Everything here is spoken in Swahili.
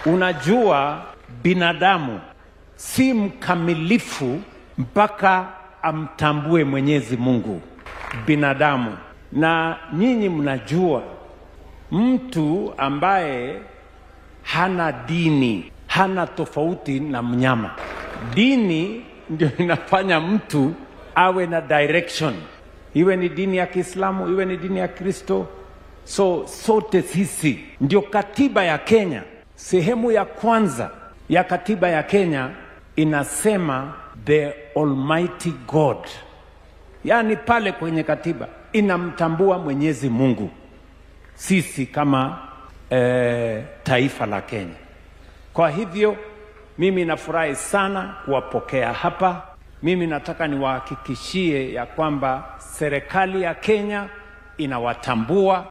Unajua, binadamu si mkamilifu mpaka amtambue Mwenyezi Mungu binadamu, na nyinyi mnajua mtu ambaye hana dini hana tofauti na mnyama. Dini ndio inafanya mtu awe na direction, iwe ni dini ya Kiislamu, iwe ni dini ya Kristo. So sote sisi, ndio katiba ya Kenya, sehemu ya kwanza ya katiba ya Kenya inasema the Almighty God, yaani pale kwenye katiba inamtambua Mwenyezi Mungu sisi kama eh, taifa la Kenya. Kwa hivyo mimi nafurahi sana kuwapokea hapa. Mimi nataka niwahakikishie ya kwamba serikali ya Kenya inawatambua